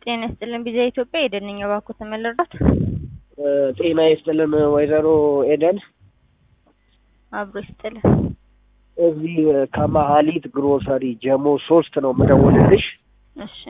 ጤና ይስጥልን ቢዛ ኢትዮጵያ ኤደን ነኝ። እባክዎ ተመለራት ጤና ይስጥልን ወይዘሮ ኤደን አብሮ ይስጥልን። እዚህ ከመሀሊት ግሮሰሪ ጀሞ ሶስት ነው የምደውልልሽ። እሺ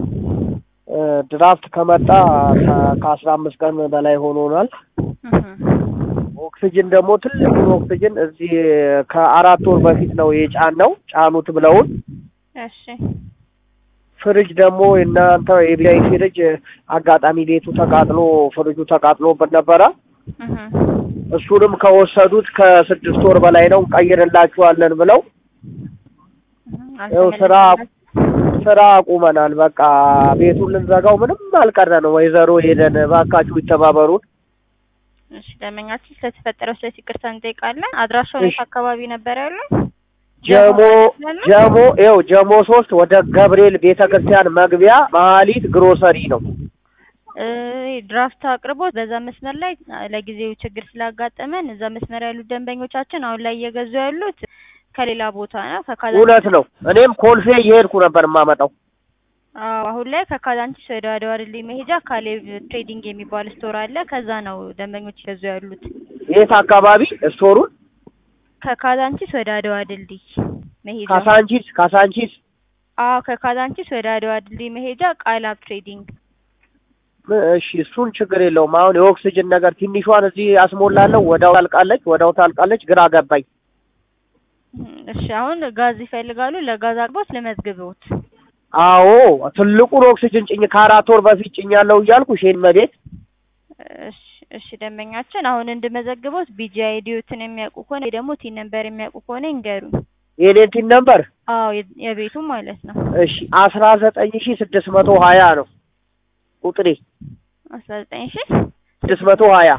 ድራፍት ከመጣ ከ- ከአስራ አምስት ቀን በላይ ሆኖናል። እህ፣ ኦክስጅን ደግሞ ትልቁን ኦክስጅን እዚህ ከአራት ወር በፊት ነው የጫነው ጫኑት ብለውን እሺ ፍሪጅ ደግሞ የእናንተ የቢያይ ፍሪጅ አጋጣሚ ቤቱ ተቃጥሎ ፍሪጁ ተቃጥሎበት ነበረ። እህ፣ እሱንም ከወሰዱት ከስድስት ወር በላይ ነው ቀይርላችኋለን ብለው እህ፣ ያው ስራ አልተመለሰም። ስራ አቁመናል። በቃ ቤቱን ልንዘጋው ምንም አልቀረ ነው። ወይዘሮ ሄደን እባካችሁ ይተባበሩን። እሺ ደንበኛችን ስለተፈጠረው ስለዚህ ይቅርታ እንጠይቃለን። አድራሻው የት እሺ። አካባቢ ነበር ያለው? ጀሞ ያለው? ጀሞ ይኸው ጀሞ ሶስት ወደ ገብርኤል ቤተ ክርስቲያን መግቢያ መሀሊት ግሮሰሪ ነው። እ ድራፍት አቅርቦት በዛ መስመር ላይ ለጊዜው ችግር ስላጋጠመን እዛ መስመር ያሉት ደንበኞቻችን አሁን ላይ እየገዙ ያሉት ከሌላ ቦታ ነው። ከካዛ እውነት ነው። እኔም ኮልፌ እየሄድኩ ነበር የማመጣው። አዎ አሁን ላይ ከካዛንቺስ ወደ አድዋ ድልድይ መሄጃ ካሌብ ትሬዲንግ የሚባል ስቶር አለ። ከዛ ነው ደንበኞች ይገዙ ያሉት። የት አካባቢ ስቶሩን? ከካዛንቺስ ወደ አድዋ ድልድይ መሄጃ ካሳንቺስ ካሳንቺስ አዎ ከካዛንቺስ ወደ አድዋ ድልድይ መሄጃ ቃላብ ትሬዲንግ እሺ እሱን ችግር የለውም። አሁን የኦክስጅን ነገር ትንሿን እዚህ አስሞላለሁ፣ ወዳው ታልቃለች፣ ወዳው ታልቃለች። ግራ ገባኝ። እሺ አሁን ጋዝ ይፈልጋሉ። ለጋዝ አቅርቦት ልመዝግብዎት። አዎ ትልቁን ኦክስጅን ጭኝ ከአራት ወር በፊት ጭኛለሁ እያልኩ ሼን መቤት እሺ እሺ ደንበኛችን አሁን እንድመዘግቦት ቢጂ አይዲዎትን የሚያውቁ ከሆነ ወይ ደግሞ ቲን ነምበር የሚያውቁ ከሆነ ይንገሩኝ። የኔን ቲን ነበር አዎ የ- የቤቱ ማለት ነው። እሺ አስራ ዘጠኝ ሺ ስድስት መቶ ሀያ ነው ቁጥሬ አስራ ዘጠኝ ሺ ስድስት መቶ ሀያ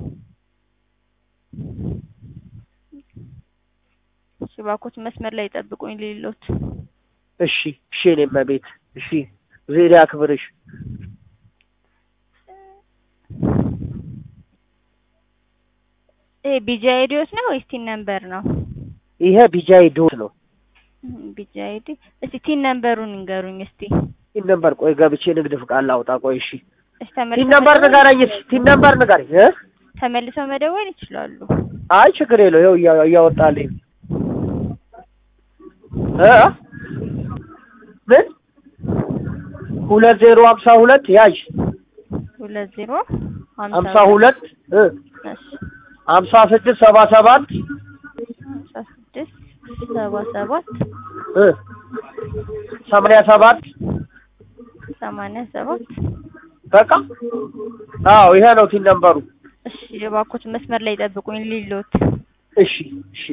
እሺ እባክዎት መስመር ላይ ጠብቁኝ ሊሎት እሺ እሺ የኔ መቤት እሺ ዜና ያክብርሽ። ይሄ ቢጂ አይዲዎት ነው ወይስ ቲን ነምበር ነው? ይሄ ቢጃይ ዶት ነው። ቢጂ አይዲ እስቲ ቲን ነምበሩን ይንገሩኝ እስቲ። ቲን ነምበር ቆይ ገብቼ ንግድ ፍቃድ ላውጣ። ቆይ እሺ እሺ ቲን ተመልሰው ነምበር መደወል- ንገረኝ። እስኪ ቲን ነምበር ንገረኝ እ ተመልሰው መደወል ይችላሉ። አይ ችግር የለው ይኸው እያ- እያወጣልኝ እ ምን ሁለት ዜሮ ሀምሳ ሁለት ያዥ ሁለት ዜሮ ሀምሳ ሁለት እ እሺ ሀምሳ ስድስት ሰባ ሰባት ሀምሳ ስድስት ሰባ ሰባት እ ሰማንያ ሰባት ሰማንያ ሰባት በቃ አዎ ይሄ ነው ቲን ነምበሩ። እሺ እባክዎት መስመር ላይ ጠብቁኝ ሊሎት እሺ እሺ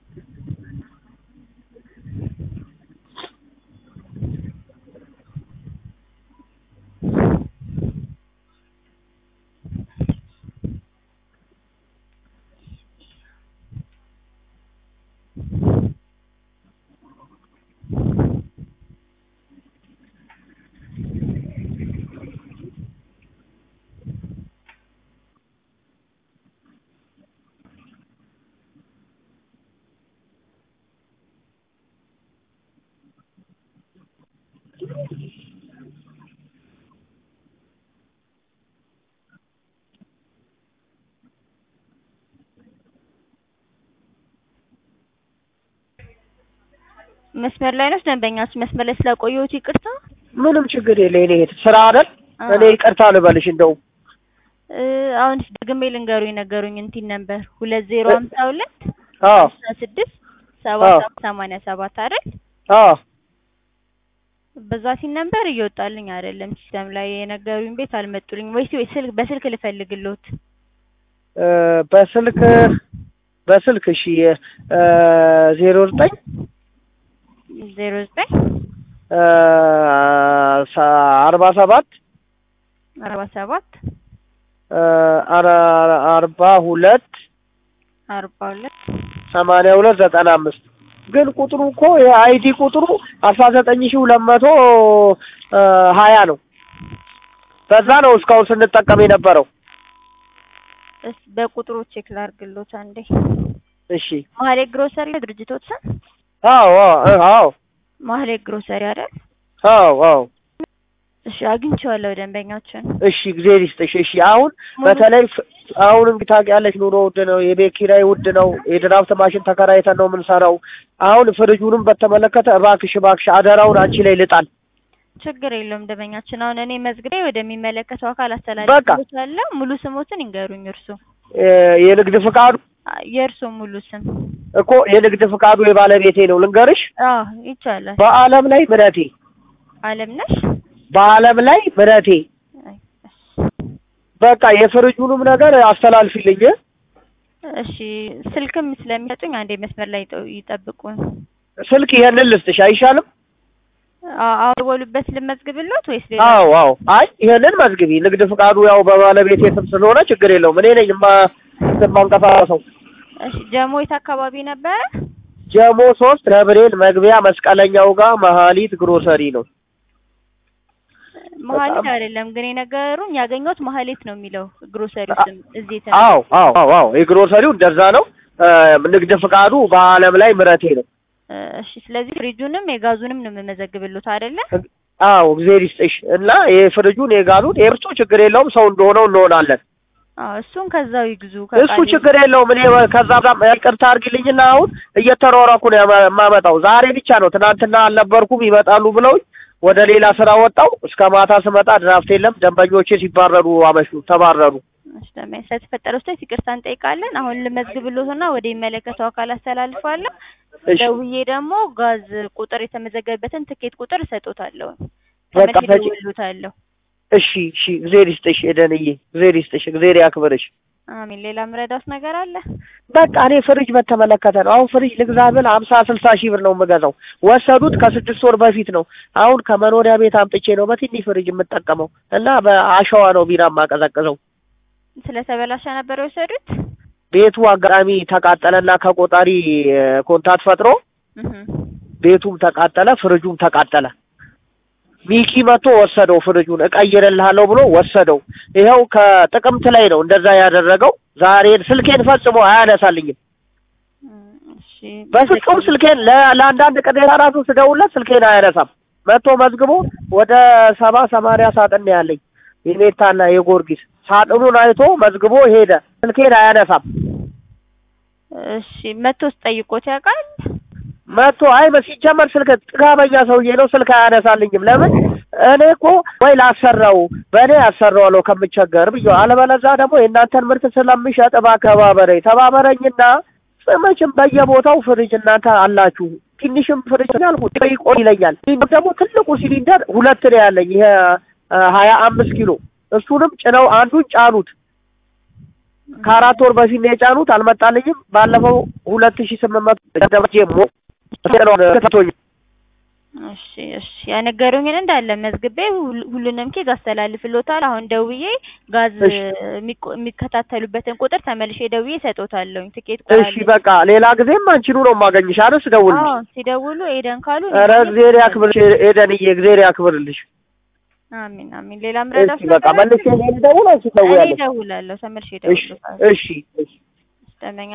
መስመር ላይ ነው ደንበኛችን መስመር ላይ ስላቆየሁት ይቅርታ ምንም ችግር የለ የኔ እህት ስራ አይደል? አዎ። እኔ ይቅርታ ልበልሽ እንደው እ አሁን ደግሜ ልንገሩኝ ነገሩኝ እንትን ነበር ሁለት ዜሮ እ- ሀምሳ ሁለት አዎ ሀምሳ ስድስት ሰባ አዎ። ሰባት ሰማንያ ሰባት አይደል አዎ በዛ ሲን ነበር እየወጣልኝ አይደለም ሲስተም ላይ የነገሩኝ ቤት አልመጡልኝ ወይስ ወይ ስልክ በስልክ ልፈልግሎት እ በስልክ በስልክ እሺ እ ዜሮ ዘጠኝ ዜሮ ዘጠኝ እ ሰ- አርባ ሰባት አርባ ሰባት እ አረ- አርባ ሁለት አርባ ሁለት ሰማንያ ሁለት ዘጠና አምስት ግን ቁጥሩ እኮ የአይዲ ቁጥሩ አስራ ዘጠኝ ሺህ ሁለት መቶ እ ሀያ ነው። በዛ ነው እስካሁን ስንጠቀም የነበረው። እስ በቁጥሩ ቼክ ላድርግሎት አንዴ እሺ ማህሌ ግሮሰሪ ድርጅቶች ስም አዎ አዎ አዎ ማህሌ ግሮሰሪ አይደል አዎ አዎ እሺ አግኝቼዋለሁ ደንበኛችን እሺ እግዜር ይስጥሽ። እሺ አሁን ሙሉ- በተለይ ፍ- አሁን እንግዲህ ታውቂያለሽ ኑሮ ውድ ነው፣ የቤት ኪራይ ውድ ነው፣ የድራፍት ማሽን ተከራይተን ነው የምንሰራው። አሁን ፍሪጁንም በተመለከተ እባክሽ እባክሽ አደራውን አንቺ ላይ ልጣል። ችግር የለውም ደንበኛችን። አሁን እኔ መዝግቤ ወደሚመለከተው አካል በቃ። አስተላልፋለሁ። ሙሉ ስሞትን ይንገሩኝ እርሱ እ የንግድ ፍቃዱ የእርሱ ሙሉ ስም እኮ የንግድ ፍቃዱ የባለቤቴ ነው ልንገርሽ። አዎ ይቻላል። በአለም ላይ ምረቴ፣ አለም ነሽ በአለም ላይ ምረቴ። አይ፣ እሺ። በቃ የፍሪጁንም ነገር አስተላልፊልኝ። እሺ ስልክም ስለሚሰጡኝ አንዴ መስመር ላይ ይጠ- ይጠብቁን። ስልክ ይሄንን ልስጥሽ አይሻልም? አ- አሁን የደወሉበት ልመዝግብሎት ወይስ ሌላ? አዎ አዎ። አይ ይሄንን መዝግቢ። ንግድ ፍቃዱ ያው በባለቤቴ ስም ስለሆነ ችግር የለውም። እኔ ነኝ ማ የማንቀሳቀሰው። እሺ ጀሞ የት አካባቢ ነበረ? ጀሞ ሶስት ገብርኤል መግቢያ መስቀለኛው ጋር መሀሊት ግሮሰሪ ነው። መሀሌት በጣም- አይደለም ግን የነገሩኝ ያገኘሁት መሀሌት ነው የሚለው ግሮሰሪ ስም እዚህ የተ አዎ አዎ አዎ አዎ የግሮሰሪው እንደዛ ነው። እ ንግድ ፍቃዱ በአለም ላይ ምረቴ ነው። እሺ ስለዚህ ፍሪጁንም የጋዙንም ነው የምመዘግብሎት አይደለ? አዎ እግዜር ይስጥሽ እና የፍሪጁን የጋሉን የእርሱ ችግር የለውም። ሰው እንደሆነው እንሆናለን። አዎ እሱን ከዛው ይግዙ። እሱ ችግር የለውም። እኔ ከዛ ጋር ይቅርታ አድርጊልኝና አሁን እየተሯሯኩ ነው የማ- የማመጣው። ዛሬ ብቻ ነው ትናንትና አልነበርኩም ይመጣሉ ብለውኝ ወደ ሌላ ስራ ወጣው። እስከ ማታ ስመጣ ድራፍት የለም። ደንበኞቼ ሲባረሩ አመሹ፣ ተባረሩ። ስለተፈጠረው ስህተት ይቅርታ እንጠይቃለን። አሁን ልመዝግብሎትና ወደ የሚመለከተው አካል አስተላልፋለሁ። እሺ ደውዬ ደግሞ ጋዝ ቁጥር የተመዘገበበትን ትኬት ቁጥር እሰጦታለሁ። በቃ ተመልሼ ፈጪ። እደውልልዎታለሁ። እሺ እሺ። እግዜር ይስጥሽ ኤደንዬ፣ እግዜር ይስጥሽ፣ እግዜር ያክብርሽ። አሚን። ሌላ ምረዳት ነገር አለ? በቃ እኔ ፍሪጅ በተመለከተ ነው። አሁን ፍሪጅ ልግዛ ብል ሀምሳ ስልሳ ሺህ ብር ነው የምገዛው። ወሰዱት ከስድስት ወር በፊት ነው። አሁን ከመኖሪያ ቤት አምጥቼ ነው በትንሽ ፍሪጅ የምጠቀመው እና በአሸዋ ነው ቢራ የማቀዘቅዘው። ስለተበላሸ ነበር የወሰዱት? ቤቱ አጋጣሚ ተቃጠለና ከቆጣሪ እ፣ ኮንታት ፈጥሮ እህ ቤቱም ተቃጠለ፣ ፍሪጁም ተቃጠለ። ሚኪ መጥቶ ወሰደው ፍሪጁን እቀይርልሃለሁ ብሎ ወሰደው። ይኸው ከጥቅምት ላይ ነው እንደዛ ያደረገው። ዛሬ ስልኬን ፈጽሞ አያነሳልኝም። እሺ በፍጹም ስልኬን ለ- ለአንዳንድ ቅዴታ ራሱ ስደውለት ስልኬን አያነሳም። መጥቶ መዝግቦ ወደ ሰባ ሰማንያ ሳጥን ነው ያለኝ የሜታና የጎርጊስ ሳጥኑን አይቶ መዝግቦ ሄደ። ስልኬን አያነሳም። እሺ መቶስ ጠይቆት ያውቃል? መጥቶ አይ ሲጀመር ስልክ ጥጋበኛ ሰውዬ ነው፣ ስልክ አያነሳልኝም። ለምን እኔ እኮ ወይ ላሰራው በእኔ አሰራዋለሁ ከምቸገር ብዬ አለበለዛ ደግሞ የእናንተን ምርት ስለምሸጥ እባክህ ተባበረኝ ተባበረኝና መቼም በየቦታው ፍሪጅ እናንተ አላችሁ። ትንሽም ፍሪጅ ያልኩት ይቆይ ይለኛል። ይህ ደግሞ ትልቁ ሲሊንደር ሁለት ነው ያለኝ ይሄ ሀያ አምስት ኪሎ እሱንም ጭነው አንዱን ጫኑት። ከአራት ወር በፊት ነው የጫኑት፣ አልመጣልኝም። ባለፈው ሁለት ሺህ ስምንት መቶ ደረጀ ሞ ተቶኝ እሺ እሺ ያነገሩኝን እንዳለ መዝግቤ ሁል- ሁሉንም ኬዝ አስተላልፍሎታል። አሁን ደውዬ ጋዝ እሺ። የሚቆ- የሚከታተሉበትን ቁጥር ተመልሼ ደውዬ እሰጦታለሁ። ትኬት ቁጥር እሺ በቃ ሌላ ጊዜም አንቺኑ ነው የማገኝሽ አይደል? ስደውልልሽ። አዎ ሲደውሉ ኤደን ካሉ ኧረ እግዜር ያክብርሽ ኤደንዬ፣ እግዜር ያክብርልሽ። አሚን አሚን። ሌላ ምረዳት እሺ በቃ መልሼ እኔ ልደውል አንቺ እኔ ትደውያለሽ። እደውላለሁ። ተመልሼ እሺ እደውልልዎታለሁ። እሺ እሺ ደንበኛ